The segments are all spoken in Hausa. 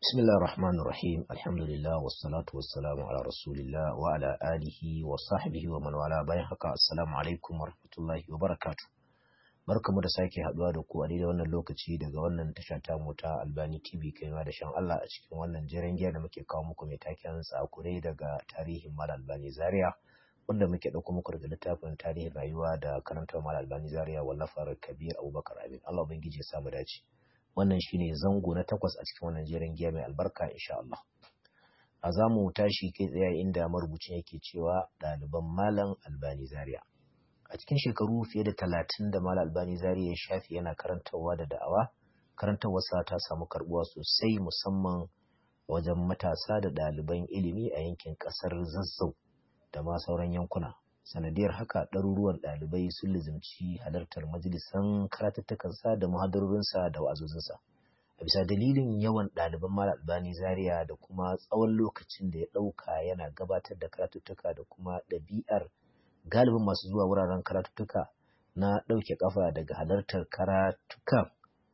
بسم الله الرحمن الرحيم الحمد لله والصلاة والسلام على رسول الله وعلى آله وصحبه ومن والاه bayan haka assalamu alaikum warahmatullahi wabarakatuh barkamu da sake haduwa da ku a daidai wannan lokaci daga wannan tasha ta mu ta Albani TV kaiwa da shan Allah a cikin wannan jiran giya da muke kawo muku mai taken tsakure daga tarihin Mal Albani Zaria wanda muke dauko muku daga littafin tarihin rayuwa da karantar Mal Albani Zaria wallafar Kabir Abubakar Abin Allah ubangiji ya samu dace wannan shine zango na takwas a cikin wannan jerin giya mai albarka insha Allah a za mu tashi kai tsaye inda marubucin yake cewa ɗaliban malam albani zaria a cikin shekaru fiye da talatin da malam albani zaria ya shafi yana karantarwa da da'awa karantarwarsa ta samu karbuwa sosai musamman wajen matasa da ɗaliban ilimi a yankin ƙasar zazzau da ma sauran yankuna sanadiyar haka ɗaruruwan ɗalibai sun lizimci halartar majalisan karatattukansa da muhadarorinsa da wa'azozinsa a bisa dalilin yawan ɗaliban malam albani zaria da kuma tsawon lokacin da ya ɗauka yana gabatar da karatuttuka da kuma ɗabi'ar galibin masu zuwa wuraren karatuttuka na ɗauke ƙafa daga halartar karatuka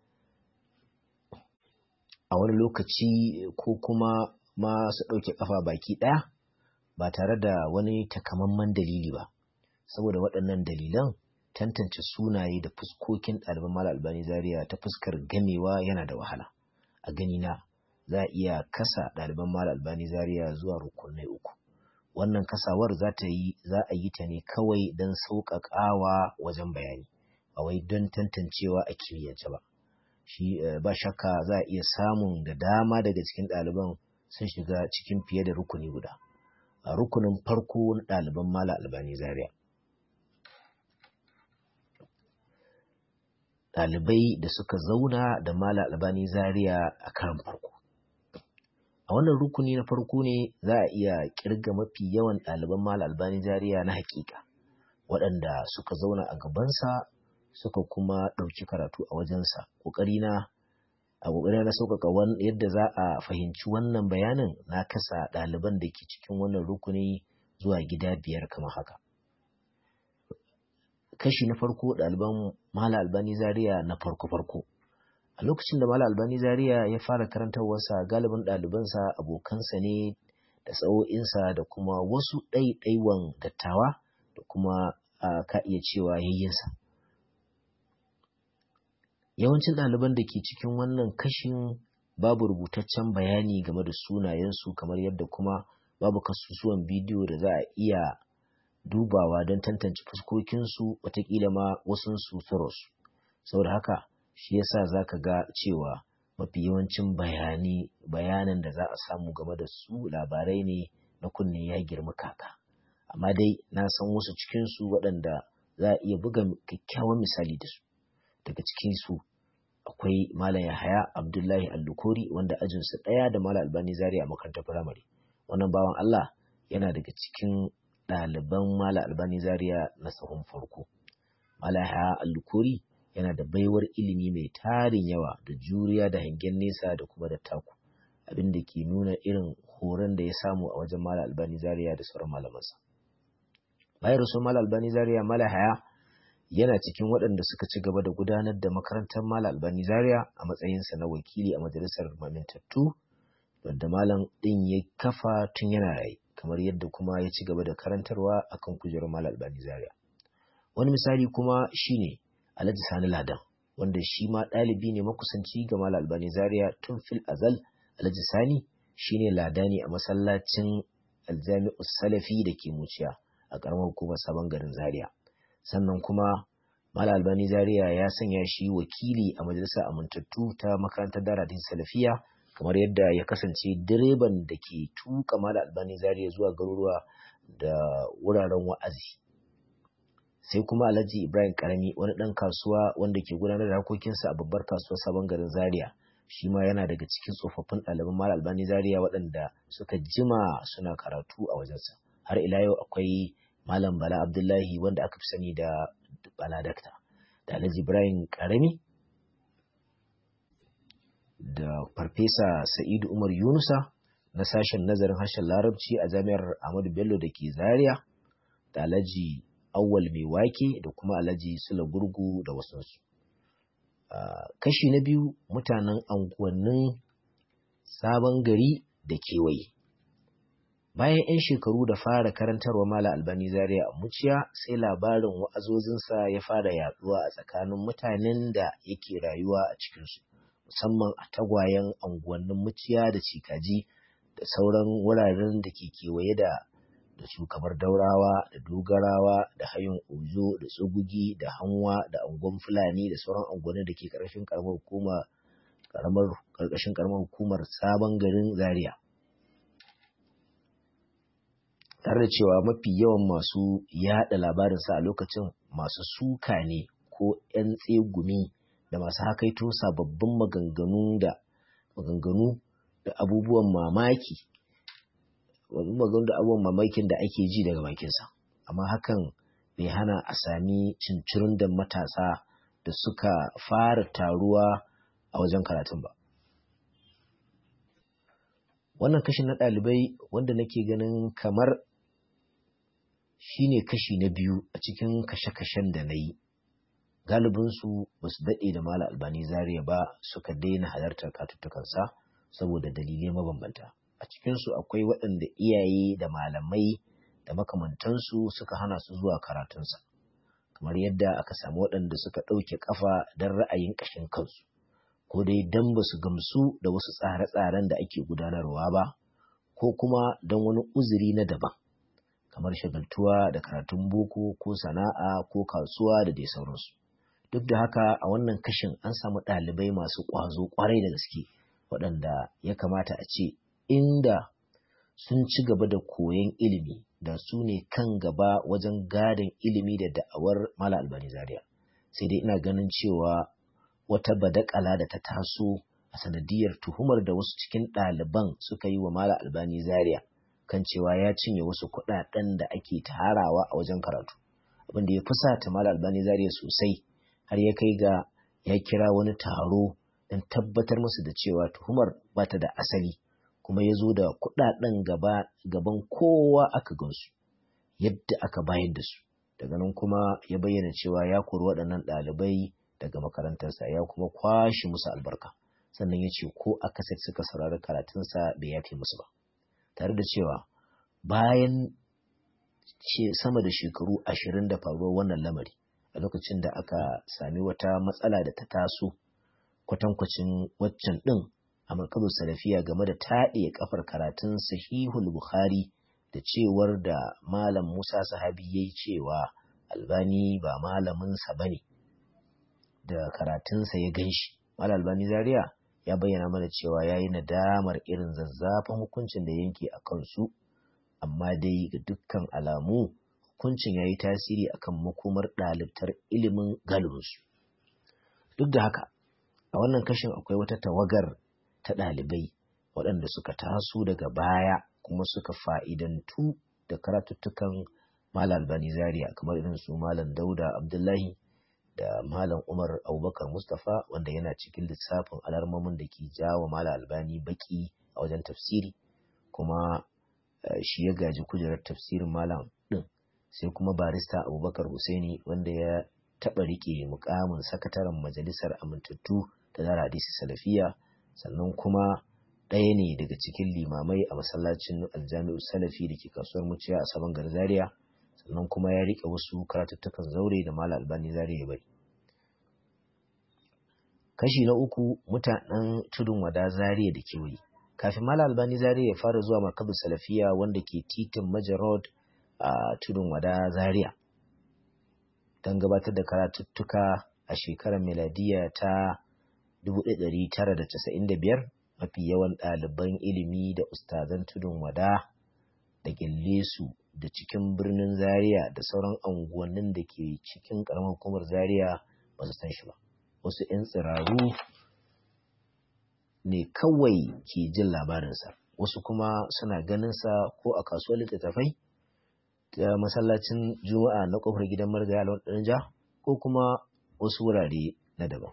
a wani lokaci ko kuma masu ɗauke ƙafa baki ɗaya ba tare da wani takamaiman dalili ba saboda waɗannan dalilan tantance sunaye da fuskokin ɗaliban mala albani zaria ta fuskar gamewa yana da wahala a ganina za a iya kasa ɗaliban mala albani zaria zuwa rukunai uku wannan kasawar za ta yi za a yi ta ne kawai don sauƙaƙawa wajen bayani ba wai don tantancewa a kimiyyance ba shi ba shakka za a iya samun da dama daga cikin ɗaliban sun shiga cikin fiye da rukuni guda a rukunin farko na ɗaliban mala albani zaria ɗalibai da suka zauna da mala albani zaria a karan farko a wannan rukuni na farko ne za a iya kirga mafi yawan ɗaliban mala albani zaria na hakika waɗanda suka zauna a gabansa suka kuma ɗauki karatu a wajensa ƙoƙarina a ƙoƙarin na sauƙaƙa yadda za a fahimci wannan bayanin na kasa ɗaliban da ke cikin wannan rukuni zuwa gida biyar kamar haka kashi na farko ɗaliban mala albani zaria na farko-farko a lokacin da mala albani zaria ya fara karantarwarsa galibin ɗalibansa abokansa ne da sa'o'insa da kuma wasu ɗaiɗaiwan dattawa da kuma ka iya cewa yayyinsa yawancin ɗaliban da ke cikin wannan kashin babu rubutaccen bayani game da sunayensu kamar yadda kuma babu kasusuwan bidiyo da za a iya dubawa don tantance fuskokinsu watakila ma wasunsu su saboda haka shi yasa za ka ga cewa mafi yawancin bayani bayanan da za a samu game da su labarai ne na kunne ya girma kaka amma dai na san wasu cikinsu waɗanda za a iya buga kyakkyawan misali da su daga cikinsu akwai Malam Yahaya Abdullahi Allukori wanda ajinsu ɗaya da Malam Albani Zaria a makarantar firamare. Wannan bawan Allah yana daga cikin ɗaliban Malam Albani Zaria na sahun farko. Malam Yahaya Allukori yana da baiwar ilimi mai tarin yawa da juriya da hangen nesa da kuma da taku. Abin da ke nuna irin horon da ya samu a wajen Malam Albani Zaria da sauran malamansa. Bayan rasu Malam Albani Zaria Malam Yahaya yana cikin waɗanda suka ci gaba da gudanar da makarantar Malam Albani Zaria a matsayinsa na wakili a majalisar mamintattu wadda malam ɗin ya kafa tun yana rai kamar yadda kuma ya ci gaba da karantarwa akan kujerar Malam Albani Zaria. Wani misali kuma shine Alhaji Sani Ladan wanda shi ma ɗalibi ne makusanci ga Malam Albani Zaria tun fil azal Alhaji Sani shine ladani a masallacin Aljami'u Salafi da ke Muciya a ƙaramar hukumar Sabon garin Zaria. sannan kuma Mala Albani Zaria ya sanya shi wakili a majalisar amintattu ta makarantar Daradin Salafiya kamar yadda ya kasance direban da ke tuka Mala Albani Zaria zuwa garuruwa da wuraren wa'azi. Sai kuma Alhaji Ibrahim Karami wani ɗan kasuwa wanda ke gudanar da harkokinsa a babbar kasuwar sabon garin Zaria. Shi ma yana daga cikin tsofaffin ɗaliban Mala Albani Zaria waɗanda suka jima suna karatu a wajensa. Har ila yau akwai Malam Bala Abdullahi wanda aka fi sani da Bala Dakta, da Alhaji Ibrahim Karami, da Farfesa Sa'idu Umar Yunusa na sashen nazarin harshen Larabci a Jami'ar Ahmadu Bello da ke Zaria, da Alhaji Awwal Mai Wake da kuma Alhaji Sula Gurgu da wasansu. Kashi na biyu mutanen anguwannin sabon gari da kewaye bayan 'yan shekaru da fara karantarwa mala albani zaria a muciya sai labarin wa'azozinsa ya fara yaduwa a tsakanin mutanen da yake rayuwa a cikinsu musamman a tagwayen anguwannin muciya da cikaji da sauran wuraren da ke kewaye da da su kamar daurawa da dogarawa da hayin ozo da tsugugi da hanwa da angon fulani da sauran angonin da ke karkashin karamar hukuma karamar karkashin karamar hukumar sabon garin zaria tare da cewa mafi yawan masu yada labarinsa a lokacin masu suka ne ko 'yan tsegumi da masu hakaito sababbin maganganu da maganganu da abubuwan mamaki maganganu da abubuwan mamakin da ake ji daga bakinsa amma hakan bai hana a sami cincirin da matasa da suka fara taruwa a wajen karatun ba wannan kashin na ɗalibai wanda nake ganin kamar shi ne kashi na biyu a cikin kashe-kashen da na yi galibinsu ba su daɗe da mala albani zaria ba suka daina halartar katuttukansa saboda dalilai mabambanta a cikinsu akwai waɗanda iyaye da malamai da makamantansu suka hana su zuwa karatunsa kamar yadda aka samu waɗanda suka ɗauke ƙafa don ra'ayin ƙashin kansu ko dai don ba su gamsu da wasu tsare-tsaren da ake gudanarwa ba ko kuma don wani uzuri na daban kamar shagaltuwa da karatun boko ko sana'a ko kasuwa da dai sauransu duk da haka a wannan kashin an samu ɗalibai masu ƙwazo ƙwarai da gaske waɗanda ya kamata a ce inda sun ci gaba da koyon ilimi da su ne kan gaba wajen gadon ilimi da da'awar mala albani zaria sai dai ina ganin cewa wata badakala da ta taso a sanadiyar tuhumar da wasu cikin ɗaliban suka yi wa mala albani zaria kan cewa ya cinye wasu kuɗaɗen da ake tarawa a wajen karatu abin da ya fusata mala albani zaria sosai har ya kai ga ya kira wani taro don tabbatar musu da cewa tuhumar ba ta da asali kuma ya zo da kuɗaɗen gaba gaban kowa aka gansu yadda aka bayar da su daga nan kuma ya bayyana cewa ya kori waɗannan ɗalibai daga makarantarsa ya kuma kwashe musu albarka sannan ya ce ko aka sai suka saurari karatunsa bai yafe musu ba tare da cewa bayan ce sama da shekaru ashirin da faruwar wannan lamari a lokacin da aka sami wata matsala da ta taso kwatankwacin waccan ɗin a markazin salafiya game da taɗe kafar karatun sahihul bukhari da cewar da malam musa sahabi ya yi cewa albani ba malaminsa ba ne da karatunsa ya gan shi malam albani zaria ya bayyana mana cewa ya yi nadamar irin zazzafan hukuncin da yanke a kansu amma dai ga dukkan alamu hukuncin ya yi tasiri akan makomar ɗalibtar ilimin galibinsu duk da haka a wannan kashin akwai wata tawagar ta ɗalibai waɗanda suka taso daga baya kuma suka fa'idantu da karatuttukan malam albani zaria kamar irin su malam dauda abdullahi da malam umar abubakar mustapha wanda yana cikin lissafin alarmomin da ke jawo malam albani baki a wajen tafsiri kuma shi ya gaji kujerar tafsirin malam ɗin sai kuma barista abubakar Hussaini wanda ya taɓa riƙe mukamin sakataren majalisar amintattu da zara hadisi salafiya sannan kuma ɗaya ne daga cikin limamai a masallacin aljami'u salafi da ke kasuwar muciya a sabon gari zaria sannan kuma ya riƙe wasu karatuttukan zaure da malam albani zaria bari kashi na uku mutanen tudun wada zaria da kewaye kafin malam albani zaria ya fara zuwa markabin salafiya wanda ke titin majarod a tudun wada zaria don gabatar da karatuttuka a shekarar miladiya ta 1995 mafi yawan ɗaliban ilimi da ustazan tudun wada da su da cikin birnin zaria da sauran anguwannin da ke cikin ƙaramar hukumar zaria ba su san shi ba wasu 'yan tsiraru ne kawai ke jin labarinsa wasu kuma suna ganinsa ko a kasuwar littattafai ta masallacin juma'a na kofar gidan margaya alwan ja ko kuma wasu wurare na daban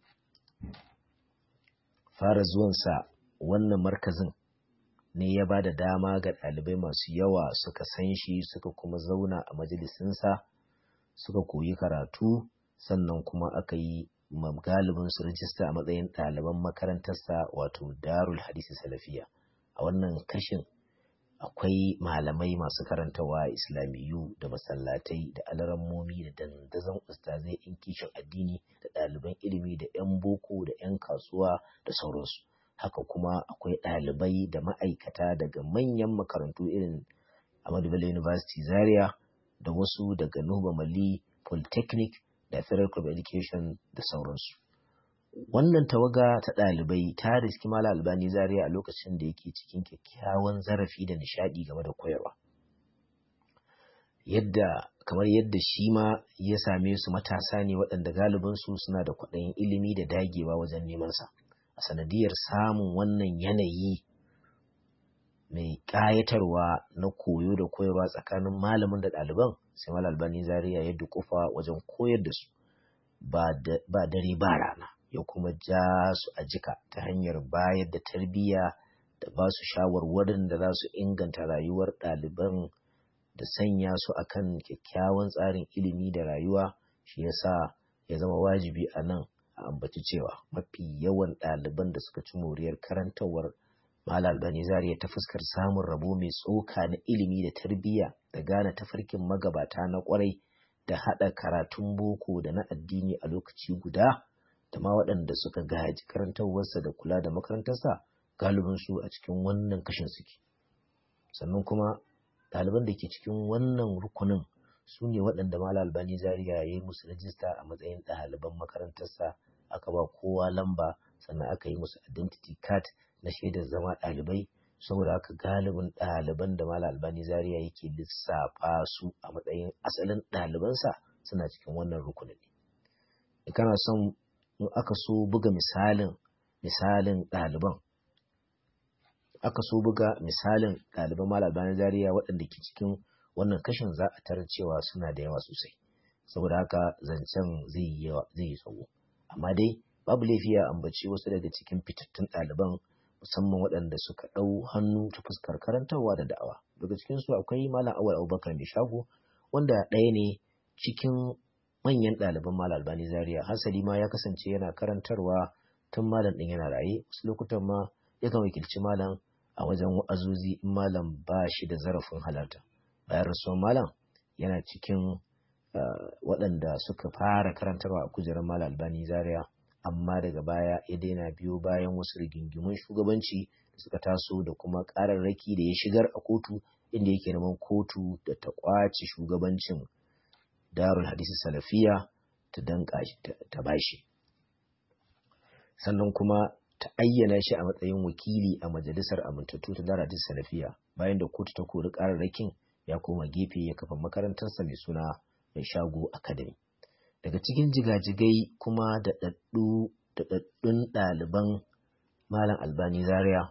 fara zuwansa wannan markazin ne ya ba da dama ga ɗalibai masu yawa suka san shi suka kuma zauna a majalisinsa suka koyi karatu sannan kuma aka yi galibin su rajista a matsayin ɗaliban makarantarsa wato darul hadisi salafiya a wannan kashin akwai malamai masu karantawa islamiyu da masallatai da alarammomi da dandazon ustazai in kishin addini da ɗaliban ilimi da 'yan boko da 'yan kasuwa da sauransu haka kuma akwai ɗalibai da ma'aikata daga manyan makarantu irin Ahmadu Bello University Zaria da wasu daga Nuba Mali Polytechnic da Federal Club Education da sauransu. Wannan tawaga ta ɗalibai ta riski Mala Albani Zaria a lokacin da yake cikin kyakkyawan zarafi da nishaɗi game da koyarwa. Yadda kamar yadda shi ma ya same su matasa ne waɗanda galibinsu suna da kwaɗayin ilimi da dagewa wajen nemansa. A sanadiyar samun wannan yanayi mai ƙayatarwa na koyo da koyarwa tsakanin malamin da ɗaliban sai Mala Albani Zaria ya dukufa wajen koyar da su ba dare ba rana. ya kuma ja su a jika ta hanyar bayar da tarbiyya da ba su shawarwarin da za su inganta rayuwar ɗaliban da sanya su akan kyakkyawan tsarin ilimi da rayuwa shi yasa ya zama wajibi a nan a ambaci cewa mafi yawan ɗaliban da suka ci moriyar karantawar Malam Albani Zaria ta fuskar samun rabo mai tsoka na ilimi da tarbiyya da gane tafarkin magabata na kwarai da haɗa karatun boko da na addini a lokaci guda da ma waɗanda suka gaji karantarwarsa da kula da makarantarsa galibinsu a cikin wannan kashin suke sannan kuma ɗaliban da ke cikin wannan rukunin su ne waɗanda mala albani zaria ya yi musu rajista a matsayin ɗaliban makarantarsa aka ba kowa lamba sannan aka yi musu identity card na shaidar zama ɗalibai saboda haka galibin ɗaliban da mala albani zaria yake lissafa su a matsayin asalin ɗalibansa suna cikin wannan rukunin kana son in aka so buga misalin misalin ɗaliban aka so buga misalin ɗaliban malaban zariya waɗanda ke cikin wannan kashin za a tarar cewa suna da yawa sosai saboda haka zancen zai yi yawa zai yi tsawo amma dai babu laifi ya ambaci wasu daga cikin fitattun ɗaliban musamman waɗanda suka ɗau hannu ta fuskar karantarwa da da'awa daga cikin su akwai malam awal abubakar mai shago wanda ɗaya ne cikin manyan ɗaliban Malam Albani Zaria hasali ma ya kasance yana karantarwa tun malam ɗin yana raye wasu lokutan ma yakan wakilci malam a wajen wa'azuzi in malam ba shi da zarafin halarta bayan rasuwar malam yana cikin waɗanda suka fara karantarwa a kujerar Malam Albani Zaria amma daga baya ya daina biyo bayan wasu rigingimun shugabanci da suka taso da kuma ƙararraki da ya shigar a kotu inda yake neman kotu da ta ƙwace shugabancin darul hadisi salafiya ta danka ta bashi sannan kuma ta ayyana shi a matsayin wakili a majalisar amintattu ta darul hadisi salafiya bayan da kotu ta kori kararrakin ya koma gefe ya kafa makarantarsa mai suna mai shago academy daga cikin jigajigai kuma da daɗaɗɗun ɗaliban malam albani zaria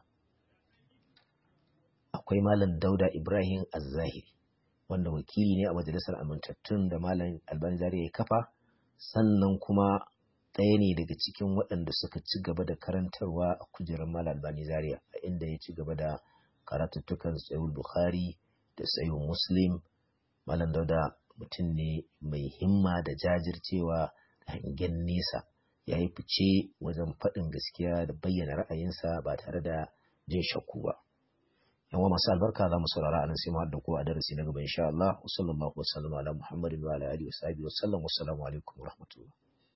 akwai malam dauda ibrahim azzahiri wanda wakili ne a majalisar amintattun da malam albani zaria ya kafa sannan kuma ɗaya ne daga cikin waɗanda suka ci gaba da karantarwa a kujerar malam albani zaria a inda ya ci gaba da karatuttukan sayul bukhari da sayul muslim malam dauda mutum ne mai himma da jajircewa da hangen nesa ya yi fice wajen faɗin gaskiya da bayyana ra'ayinsa ba tare da jin shakku ba yawa masu albarka za mu saurara a nan sai mu haɗa ko a darasi na gaba insha Allah wa sallallahu wa sallama ala Muhammadin wa ala alihi wa sahbihi wa sallam wa assalamu alaikum wa rahmatullah